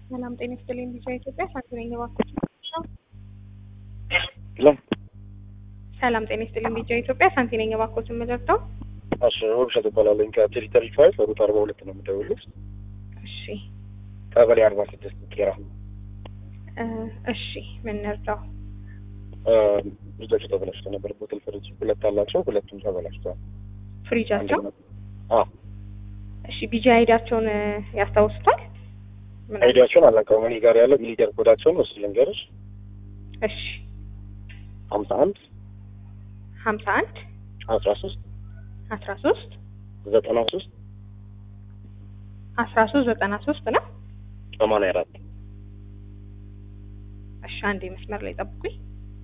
ሰላም ጤና ይስጥልኝ። ቢጫ ኢትዮጵያ ሳንቲ ነኝ እባክዎት። ሄሎ ሰላም ጤና ይስጥልኝ። ቢጫ ኢትዮጵያ ሳንቲ ነኝ እባክዎት። የምደርሰው እሺ፣ ውብሸት እባላለሁ ከቴሪተሪ ፋይቭ ሩት አርባ ሁለት ነው የምደውልልሽ። እሺ ቀበሌ አርባ ስድስት ቄራ እ እሺ ምን እንርዳው? ልጆቹ ተበላሽተው ነበር። ቦትል ፍሪጅ ሁለት አላቸው፣ ሁለቱም ተበላሽተዋል። ፍሪጃቸው አዎ እሺ ቢጂ አይዳቸውን እ ያስታውሱታል? ምን አይዲያቸውን አላውቀውም። እኔ ጋር ያለው ሚሊደር ኮዳቸውን እሱ ልንገርሽ፣ እሺ ሀምሳ አንድ ሀምሳ አንድ አስራ ሶስት አስራ ሶስት ዘጠና ሶስት አስራ ሶስት ዘጠና ሶስት ነው። ሰማንያ አራት እሺ አንዴ መስመር ላይ ጠብቁኝ።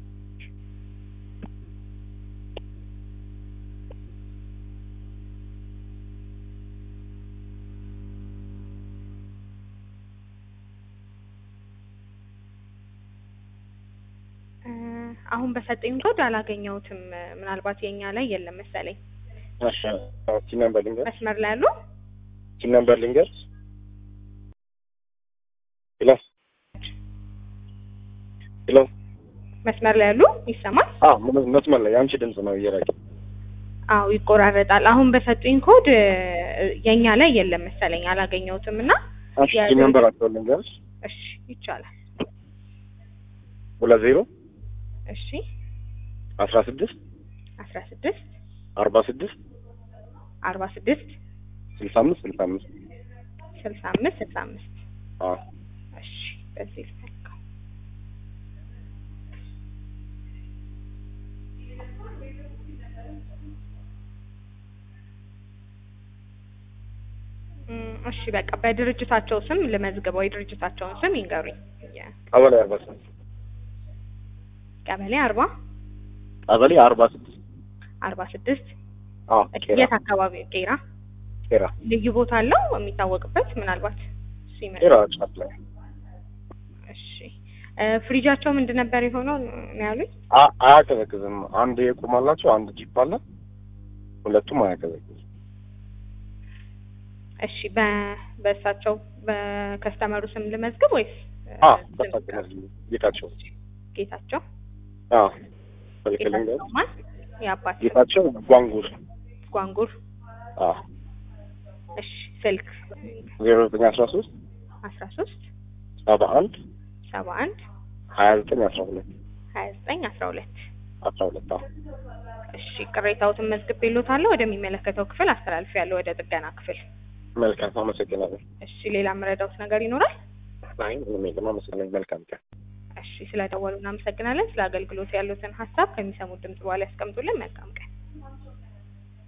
እ አሁን በሰጠኝ ኮድ አላገኘሁትም። ምናልባት የኛ ላይ የለም መሰለኝ። እሺ፣ ቲን ነምበር ልንገር መስመር ላይ ያሉ ቲን ነምበር ልንገር ሄሎ ሄሎ መስመር ላይ ያሉ ይሰማል? አዎ መስመር ላይ የአንቺ ድምጽ ነው እየራቀ አዎ ይቆራረጣል። አሁን በሰጡኝ ኮድ እ የኛ ላይ የለም መሰለኝ አላገኘሁትም እና እሺ ቲን ነምበራቸውን ልንገርሽ እሺ ይቻላል። ሁለት ዜሮ እሺ አስራ ስድስት አስራ ስድስት አርባ ስድስት አርባ ስድስት ስልሳ አምስት ስልሳ አምስት ስልሳ አምስት ስልሳ አምስት አዎ እሺ በዚህ ልፈልገው። እም፣ እሺ በቃ በድርጅታቸው ስም ልመዝግበው። የድርጅታቸውን ስም ይንገሩኝ። የ- ቀበሌ አርባ ስድስት ቀበሌ አርባ ቀበሌ አርባ ስድስት አርባ ስድስት አዎ ቄራ የት አካባቢ? ቄራ። ቄራ ልዩ ቦታ አለው የሚታወቅበት? ምናልባት እሱ ይመ- ቄራ ጫፍ ላይ እሺ እ ፍሪጃቸው ምንድን ነበር የሆነው ነው ያሉኝ? አ- አያቀዘቅዝም። አንድ የቁም አላቸው፣ አንድ ጂፕ አለ። ሁለቱም አያቀዘቅዝም። እሺ በ በእሳቸው በከስተመሩ ስም ልመዝግብ ወይስ እ አ ስም በሳቅነር ጌታቸው ጌታቸው አ ስልክ ልንገር ጌታቸው ማን? የአባት ስም ጌታቸው ጓንጉር ጓንጉር። አ እሺ ስልክ ዜሮ ዘጠኝ አስራ ሶስት አስራ ሶስት ሰባ አንድ ሰባ አንድ ሀያ ዘጠኝ አስራ ሁለት ሀያ ዘጠኝ አስራ ሁለት አስራ ሁለት አ እሺ ቅሬታዎትን መዝግቤልዎታለሁ። ወደሚመለከተው ክፍል አስተላልፌያለሁ፣ ወደ ጥገና ክፍል። መልካም አመሰግናለሁ። እሺ ሌላ የምረዳዎት ነገር ይኖራል? አይ ምንም የለም። አመሰግናለሁ። መልካም ቀን። እሺ ስለደወሉ እናመሰግናለን። ስለ አገልግሎት ያሉትን ሀሳብ ከሚሰሙት ድምጽ በኋላ ያስቀምጡልን። መልካም ቀን።